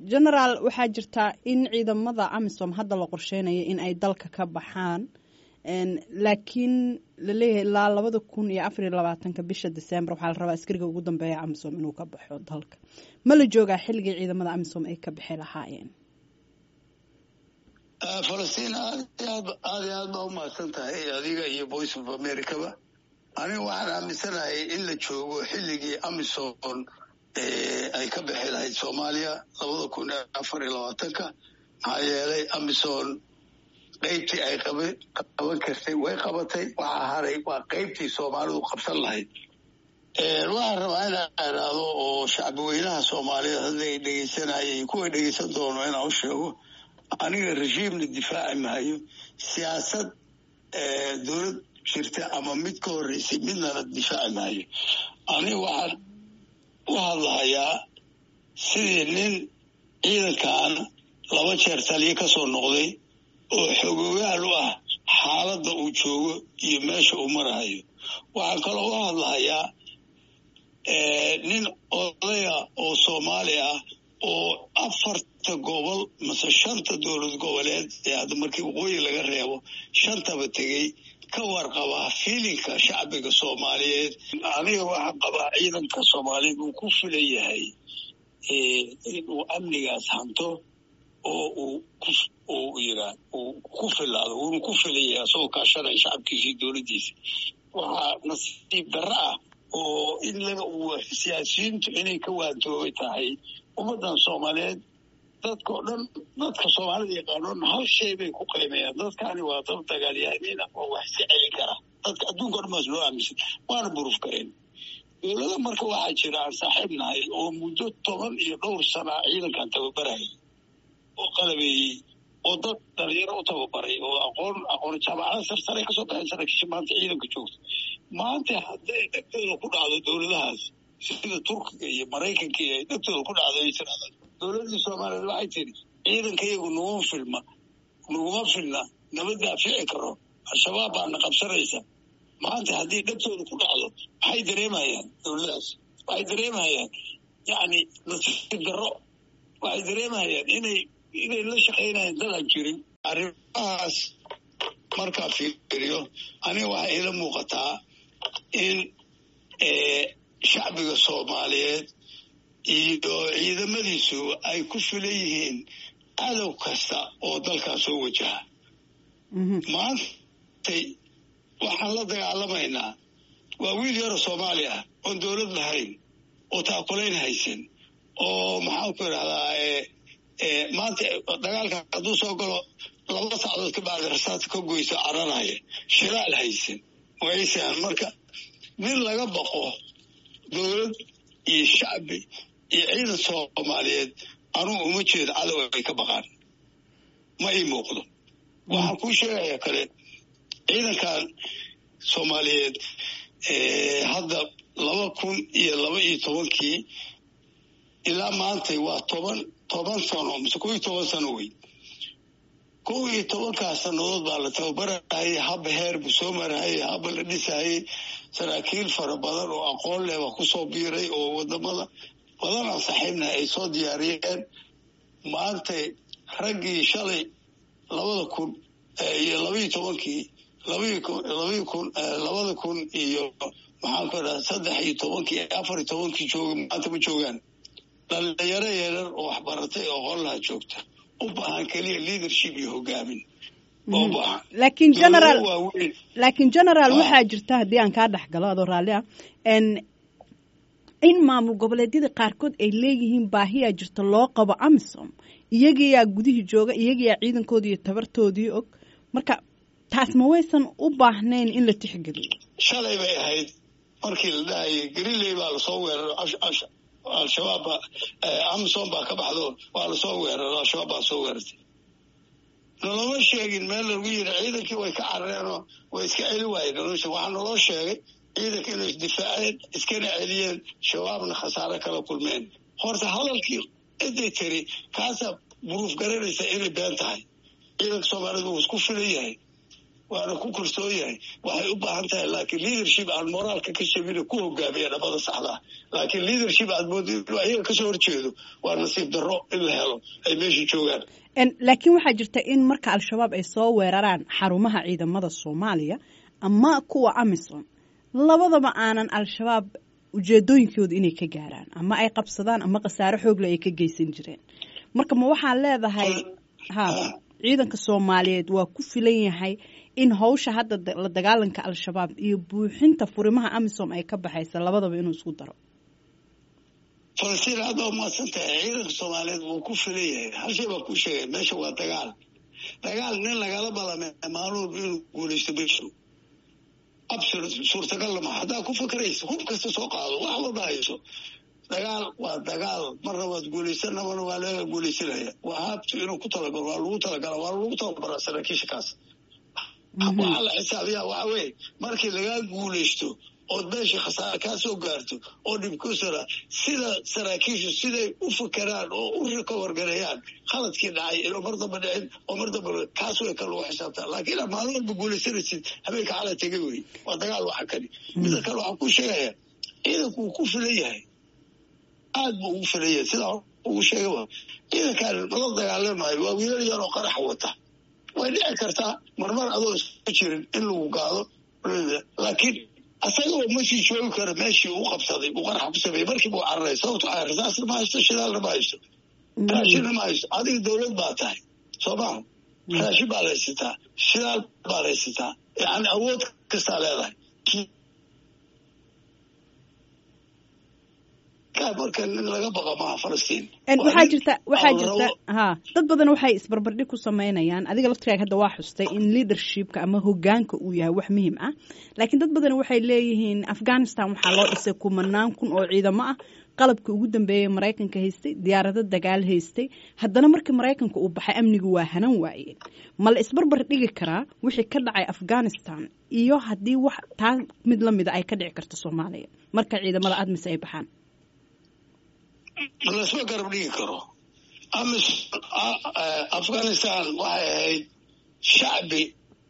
genaraal waxaa jirtaa in ciidamada amisom hadda la qorsheynayo in ay dalka ka baxaan laakiin laleeyahay ilaa labada kun iyo afar iyo labaatanka bisha december waxaa la rabaa askariga ugu dambeeya amisom inuu ka baxo dalka ma la joogaa xilligii ciidamada amisom ay ka bixi lahaayeen falastiin aad aad aad iyo aad baa umahadsan tahay adiga iyo voice of americaba aniga waxaan aaminsanahay in la joogo xilligii amisom ay ka bixi lahayd soomaaliya labada kun iyo afar iyo labaatanka maxaa yeelay amison qaybtii ay qaban kartay way qabatay waxaa haray waa qaybtii soomaalidu qabsan lahayd waxaan rabaa inaan iraado oo shacbi weynaha soomaaliyeed hadda ay dhegeysanayay kuwa dhegeysan doono inaan u sheego aniga regiimna difaaci maayo siyaasad dowlad jirta ama mid ka horreysay midnana difaaci maayo aniga waxaan u hadlahayaa sidii nin ciidankan laba jeer taliyo ka soo noqday oo xogoogaal u ah xaaladda uu joogo iyo meesha uu marahayo waxaan kaloo u hadlahayaa nin odaya oo soomaali ah oo afarta gobol mase shanta dowlad goboleed ee hadda markii waqooyi laga reebo shantaba tegey ka warqabaa fiilinka shacbiga soomaaliyeed aniga waxaan qabaa ciidanka soomaaliyeed uu ku filan yahay inuu amnigaas hanto oo uu uu yiraa uu ku filaado uuna ku filan yahay asagoo kaashanaya shacabkiisa iyo dowladdiisa waxaa nasiib darro ah oo in laga siyaasiyiintu inay ka waantoobay tahay ummaddan soomaaliyeed dadkao dhan dadka soomaalida yaqaanoon hal shay bay ku qiimeeyaan dadkani waa dad dagaalyahaniina oo wax iska celin kara dadka adduunka o dhan baas loo aaminsan waana buruuf karayn dowlada marka waxaa jira aan saaxiib nahay oo muddo toban iyo dhowr sana ciidankan tababarayay oo qalabeeyey oo dad dhalinyaro u tababaray oo aqoon aqoon jaamacada sarsaray kasoo baxeen saraakiisha maanta ciidanka joogta maanta hadday dhegtooda ku dhacdo dowladahaas sida turkiga iyo maraykanka iyo ay dhegtooda ku dhacdo ay tirahdaan dowladdii soomaaliyeed waxay tiri ciidanka iyagu naguma filma naguma filna nama daafici karo al-shabaab baana qabsanaysa maanta haddii dhegtooda ku dhacdo maxay dareemayaan dowladahaas waxay dareemayaan yacni nasiib darro waxay dareemayaan inay inay la shaqaynayaan dadaan jirin arrimahaas markaa fiiriyo aniga waxaa iila muuqataa in shacbiga soomaaliyeed iyo ciidamadiisu ay ku filan yihiin cadow kasta oo dalkaa soo wajaha maantay waxaan la dagaalamaynaa waa wiil yaroo soomaali ah oon dowlad lahayn oo taakulayn haysan oo maxaan ku idhahdaa maanta dagaalka hadduu soo galo laba sacdood ka bacdi rasaadka ka goyso cararaya shiraal haysan waysan marka nin laga baqo dowlad iyo shacbi iyo ciidan soomaaliyeed anugu uma jeedo cadow ay ka baqaan ma ii muuqdo waxaan kuu sheegaya kale ciidankan soomaaliyeed hadda laba kun iyo laba iyo tobankii ilaa maantay waa toban toban sano mise kow iyo toban sano wey kow iyo tobankaas sannadood baa la tababarahayay haba heer buu soo marahayay haba la dhisahayay saraakiil fara badan oo aqoon leh baa kusoo biiray oo wadamada badan aan saaxiibnahay ay soo diyaariyeen maantay raggii shalay labada kun iyo labaiyo tobankii labai labai kun labada kun iyo maxaan ku idhaha saddex iyo tobankii afar iyo tobankii jooga maanta ma joogaan dhalinyaro yeerar oo waxbaratay oo qollaha joogta u baahan keliya leadership iyo hogaamin oo baahan laakiin general laakiin generaal waxaa jirta haddii aan kaa dhex galo adoo raalli ah in maamul goboleedyada qaarkood ay leeyihiin baahiyaa jirta loo qabo amisom iyagayaa gudihii jooga iyagayaa ciidankoodii iyo tabartoodii og marka taas ma waysan u baahnayn in la tixgeliyo shalay bay ahayd markii la dhahayay greenley baa lasoo weeraro al-shabaab baa amisom baa ka baxdo waa lasoo weeraro al-shabaab baa soo weerartay naloma sheegin meel lagu yiri ciidankii way ka carareenoo way iska celi waayeen nolosha waxaa naloo sheegay ciidanka inay isdifaaceen iskana celiyeen shabaabna khasaare kala kulmeen horta hadalkii ciday tiri kaasaa buruuf garanaysa inay been tahay ciidanka soomaaliyed wuu isku filan yahay waana ku kalsoon yahay waxay u baahan tahay laakiin leadership aan moraalka ka shabina ku hogaamiya dhabada saxdaa laakiin leadership aad moodo inuu ayaga kasoo horjeedo waa nasiib darro in la helo ay meesha joogaan laakiin waxaa jirta in marka al-shabaab ay soo weeraraan xarumaha ciidamada soomaaliya ama kuwa amisom labadaba aanan al-shabaab ujeedooyinkooda inay ka gaaraan ama ay qabsadaan ama khasaare xoogle ay ka geysan jireen marka ma waxaa leedahay ha ciidanka soomaaliyeed waa ku filan yahay in hawsha hadda la dagaalanka al-shabaab iyo buuxinta furimaha amisom ay ka baxaysa labadaba inuu isku daro falastiin hadda umaasan tahay ciidanka soomaaliyeed wuu ku filan yahay hal shay baa ku sheegay meesha waa dagaal dagaal nin lagala balame maaluub inuu guulaysto meeshu absolut suurtagal lama haddaa ku fakaraysa hub kasta soo qaado wax walba hayso dagaal waa dagaal marna waad guulaysan nabana waa laga guulaysanaya waa habtu inuu ku talagalo waa lagu talagala waa lagu tababaraa saraakiisha kaas waxaa la xisaabiyaa waxa weye markii lagaa guulaysto ood meesha khasaare kaa soo gaarto oo dhibkusara sida saraakiishu siday u fakeraan oo u rikawargareeyaan khaladkii dhacay inuu mar damba dhicin oo mar damba kaas way ka lagu xisaabtaa laakiin inaad maalin walba guulaysanaysid habeenka cala tegay wey waa dagaal waxa kani mida kale waxaan ku sheegaya ciidanku wuu ku filan yahay aad buu ugu filan yahay sidaa ugu sheegaba ciidankan mala dagaalamayo waa wiilal yaroo qarax wata way dhici kartaa marmar adoo isku jirin in lagu gaado laakiin asagoo masii joogi kara meeshii uu qabsaday uu qaraxa ku sameeyey markii buu cararay sababto a rasaasna ma haysto shidaalna ma haysto raashinna ma haysto adiga dawlad baa tahay soo maha raashin baa la haysataa shidaal baa la haysataa yani awood kastaa leedahay marka nin laga baqa maaha falastiin waxaa jirta waxaa jirta ha dad badan waxay isbarbardhig ku samaynayaan adiga laftiraaga hadda waa xustay in leadershipka ama hogaanka uu yahay wax muhiim ah laakiin dad badan waxay leeyihiin afghanistan waxaa loo dhisay kumanaan kun oo ciidamo ah qalabka ugu dambeeyay maraykanka haystay diyaarado dagaal haystay haddana markii maraykanka uu baxay amnigu waa hanan waayeen ma la isbarbar dhigi karaa wixii ka dhacay afghanistan iyo haddii wax taa mid lamida ay ka dhici karto soomaaliya marka ciidamada admis ay baxaan lasma garab dhigi karo amis afghanistan waxay ahayd shacbi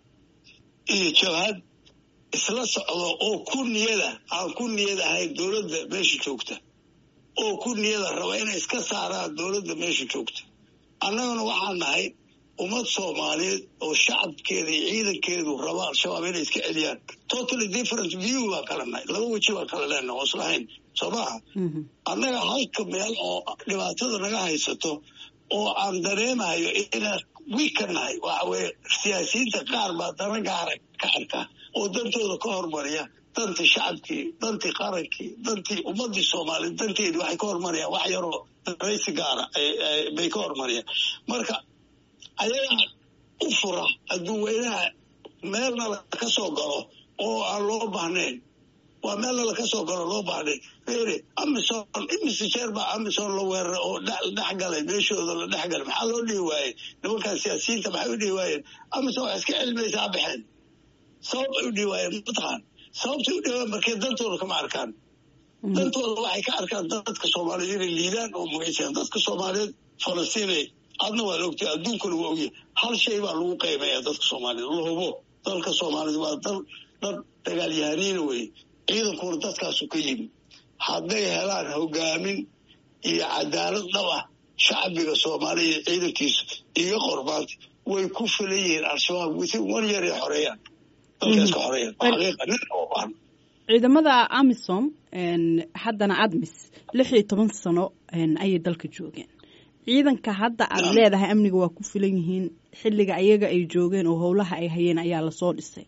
iyo jabhad isla socdo oo ku niyada aan ku niyad ahayn dowladda meesha joogta oo ku niyada raba inay iska saaraan dowladda meesha joogta annaguna waxaan nahay ummad soomaaliyeed oo shacabkeeda iyo ciidankeedu raba al-shabaab inay iska celiyaan totally different view baan kala nahay laba weji baan kala leenaha oo islahayn soo maha annaga halka meel oo dhibaatada naga haysato oo aan dareemayo inaan wiika nahay waxa weye siyaasiyiinta qaar baa dana gaara ka arka oo dantooda ka hormariya dantii shacabkii dantii qarankii dantii ummadii soomaaliyeed danteedii waxay ka hormarayaan wax yaroo daraysi gaara bay ka hormariyaan marka ayagaa u fura hadduu weynaha meelna laka soo galo oo aan loo baahnayn waa meelna laka soo galo loo baahnayn fere amison imise jeer baa amison la weeraray oo dhex galay meeshooda la dhex galay maxaa loo dhihi waayey nimankan siyaasiyiinta maxay u dhihi waayeen amison wax iska cilmaysaa baxeen sabab ay u dhihi waayeen mataqaan sababtay u dhihi waayeen markee dantooda kama arkaan dantooda waxay ka arkaan dadka soomaaliyeed inay liidaan oo mugaysaan dadka soomaaliyeed falastiinay adna waad ogtay adduunkuna waa ogyahay hal shay baa lagu qiimeeya dadka soomaaliyeed la hubo dalka soomaaliyeed waa dal dad dagaalyahaniina weye ciidankuna dadkaasu ka yimi hadday helaan hogaamin iyo cadaalad dhab ah shacbiga soomaaliya iyo ciidankiisu iyo qormaanta way ku filan yihiin al-shabaab within one year ay xoreeyaan dalkaas ka xoreeyaan xaqiiqa nin oo baan ciidamada amisom haddana admis lix iyo toban sano ayay dalka joogeen ciidanka hadda aad leedahay amniga waa ku filan yihiin xilliga ayaga ay joogeen oo howlaha ay hayeen ayaa lasoo dhisay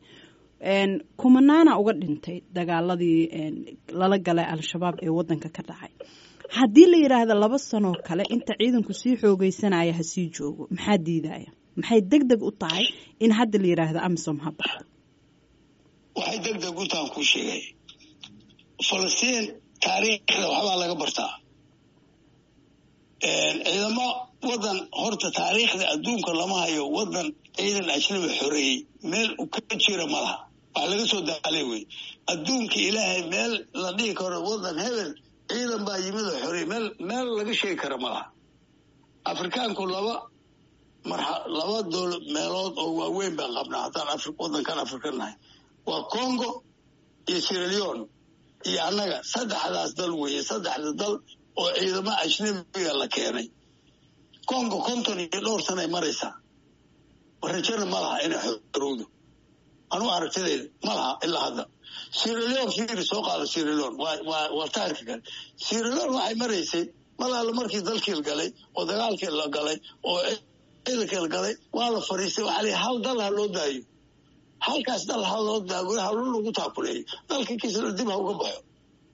kumanaana uga dhintay dagaaladii lala galay al-shabaab ee wadanka ka dhacay haddii la yidhaahdo laba sanoo kale inta ciidanku sii xoogeysanaya ha sii joogo maxaa diidaya maxay deg deg u tahay in hadda la yidhaahdo amisom ha baxdo waxay deg deg u tahan kuu sheegay falastiin taariikhda waxbaa laga bartaa ciidamo wadan horta taariikhda adduunka lama hayo wadan ciidan ajnabi xoreeyey meel u ka jira ma laha wax laga soo daalay wey adduunka ilaahay meel la dhihi karo wadan hebel ciidan baa yimid oo xoreeyey meel meel laga sheegi kara ma laha afrikaanku laba marxa laba dool meelood oo waaweyn baan qabnaa haddaan afri waddankan afrika nahay waa congo iyo siraleon iyo annaga saddexdaas dal weeye saddexda dal oo ciidamo ajnabiga la keenay congo konton iyo dhowr sanay maraysaa rajana ma laha inay xorowdo anugu aragtidayda ma laha ilaa hadda siraleon fiiri soo qaado siraleon waa taarka kale siraleon waxay maraysay malaala markii dalkii la galay oo dagaalkii la galay oo ciidankii la galay waa la fariistay waxaa lii hal dal ha loo daayo halkaas dal ha loo daago halo lagu taakuleeyo dalka kisla dib ha uga baxo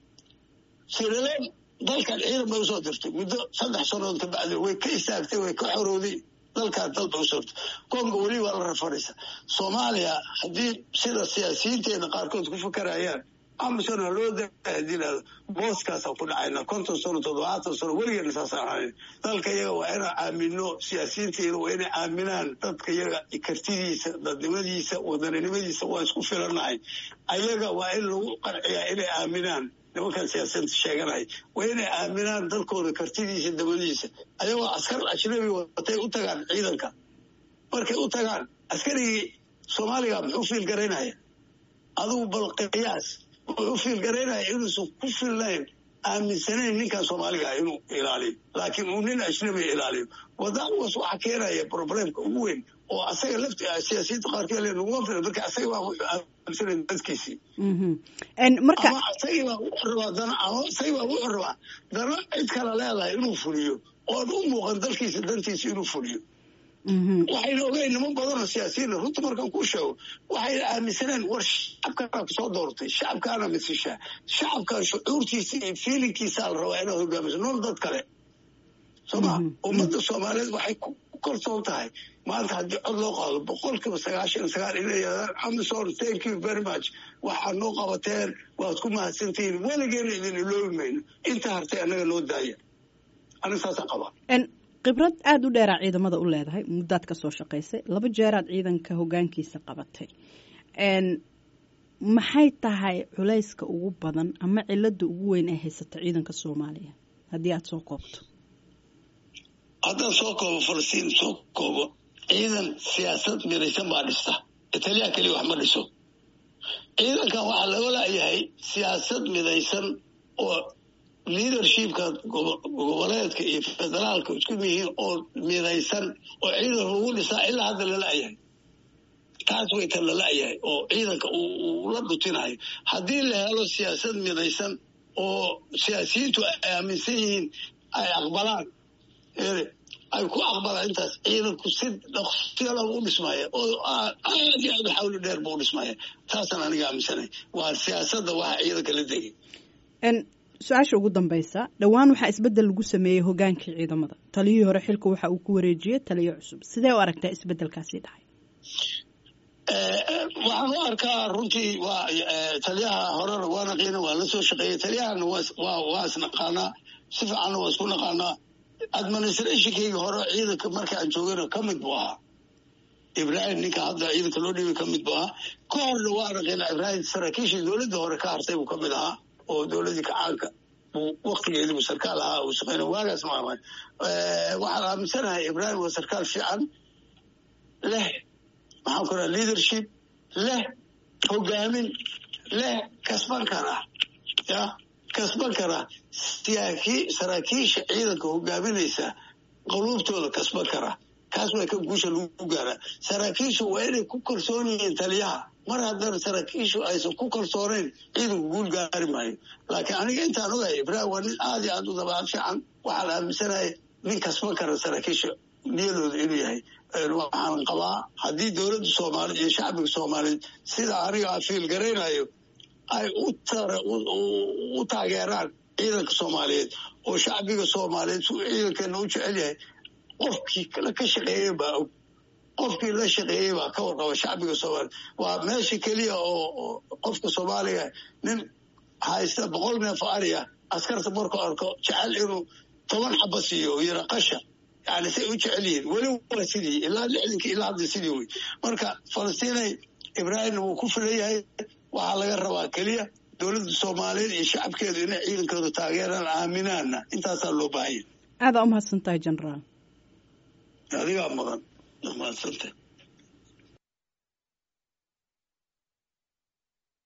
siraleon dalkan ciidan bay usoo dirtay muddo saddex sannadood ka bacdi way ka istaagtay way ka xorowday dalkaas dal bay usoo dirtay congo weli waa la rafaraysa soomaaliya haddii sida siyaasiyiinteena qaarkood ku fakarayaan amisom ha loo daa hadii lahado booskaasaan ku dhacayna konton sano toddobaatan sano weligeena saasaan ahayn dalka iyaga waa inaan aamino siyaasiyiinteena waa inay aaminaan dadka iyaga kartidiisa dadnimadiisa wadaninimadiisa waa isku filanahay ayaga waa in lagu qanciyaa inay aaminaan nimankan siyaasiyanta sheeganaya waa inay aaminaan dalkooda kartidiisa dabadiisa ayagoo askar ajnabi watay u tagaan ciidanka markay u tagaan askarigii soomaaliga muxuu fiil garaynaya adugu bal qiyaas wuxuu fiil garaynaya inuusan ku filnayn aaminsanayn ninkan soomaaliga inuu ilaaliyo laakiin uu nin ajnabiga ilaaliyo wadaas waxaa keenaya problemka ugu weyn oo asaga lafti siyaasiyinta qaarkeed le naguma filan marka asaga baa wuxuu aaminsanay dadkiisii marka ama asagii baa wuxuu rabaa dana ama asagii baa wuxuu rabaa dana cid kale leedahay inuu fuliyo oon u muuqan dalkiisa dantiisa inuu fuliyo waxayna ogeyn niman badanoo siyaasiyiin runta markaan kuu sheego waxayna aaminsaneen war shacabkaana kusoo doortay shacabkaana masishaa shacabkan shucuurtiisa iyo fiilinkiisaa la rabaa inaad hogaamiso nool dad kale soo ma ummadda soomaaliyeed waxay ku kalsoon tahay maanta haddii cod loo qaado boqolkiiba sagaashan sagaal inay yadaan amazon thank you very much waxaad noo qabateen waad ku mahadsantihiin weligeena idin iloobi mayno inta hartay annaga noo daaya aniga saasaan qabaa khibrad aada u dheeraa ciidamada u leedahay muddaad ka soo shaqaysay laba jeeraad ciidanka hoggaankiisa qabatay maxay tahay culayska ugu badan ama cilada ugu weyn ee haysata ciidanka soomaaliya haddii aada soo koobto haddaan soo koobo falastiin soo koobo ciidan siyaasad midaysan baa dhista italiya keliya wax ma dhiso ciidankan waxaa laga laayahay siyaasad midaysan oo leadershipka goboleedka iyo federaalka isku yihiin oo midaysan oo ciidan lagu dhisaa ilaa hadda lala-yahay taas way tan lala-yahay oo ciidanka uu la dhutinayo haddii la helo siyaasad midaysan oo siyaasiyiintu ay aaminsan yihiin ay aqbalaan ay ku aqbalaan intaas ciidanku si dhaqsiyala u dhismaya oo aad iyo aad xawli dheer buu u dhismaya taasaan aniga aaminsanay waa siyaasadda waxa ciidanka la degay su-aasha ugu dambaysa dhowaan waxaa isbeddel lagu sameeyey hogaankii ciidamada taliyihii hore xilka waxa uu ku wareejiyey taliyo cusub sidee u aragtaa isbeddelkaasi dhacay waxaan u arkaa runtii waa taliyaha horena waa naqiina waa la soo shaqeeyey taliyahana waa isnaqaanaa si fiicanna waa isku naqaanaa administrationkayga hore ciidanka marka aan joogana ka mid buu ahaa ibrahim ninka hadda ciidanka loo dhiibay ka mid buu ahaa ka horna waa naqiina ibrahim saraakiishii dowladda hore ka hartay buu ka mid ahaa oo dowladdii kacaanka buu waktigeedii buu sarkaal ahaa uu shaqeyna waagaas ma aman waxaan aaminsanahay ibrahim waa sarkaal fiican leh maxaan ku raha leadership leh hogaamin leh kasban kara ya kasban kara siyaakii saraakiisha ciidanka hogaaminaysa qaluubtooda kasban kara kaas waa ka guusha lagu gaaraa saraakiishu waa inay ku kalsoon yihiin taliyaha mar haddana saraakiishu aysan ku kalsoonayn ciidanku guul gaari maayo laakiin aniga intaan ogahay ibrahim waa nin aad iyo aad u dabaal fiican waxaan aaminsanahay nin kasban kara saraakiisha niyadooda inuu yahay waxaan qabaa haddii dowladda soomaaliyeed iyo shacbiga soomaaliyeed sida aniga aan fiil garaynayo ay u taageeraan ciidanka soomaaliyeed oo shacbiga soomaaliyeed su ciidankeena u jecel yahay qofkii ka shaqeeyey baa og qofkii la shaqeeyey baa ka warqaba shacbiga soomaaliya waa meesha keliya oo qofka soomaaliga nin haysta boqol neef ariya askarta markuu arko jecel inuu toban xaba siiyo oo yara qasha yani say u jecel yihiin weli waa sidii ilaa lixdankii ilaa hadda sidii wey marka falastiinay ibraahimna wuu ku filan yahay waxaa laga rabaa keliya dowladda soomaaliyeed iyo shacabkeedu inay ciidankooda taageeraan aaminaana intaasaa loo baahanya aadaa umahadsan tahay generaal adigaa mudan mahadsantahay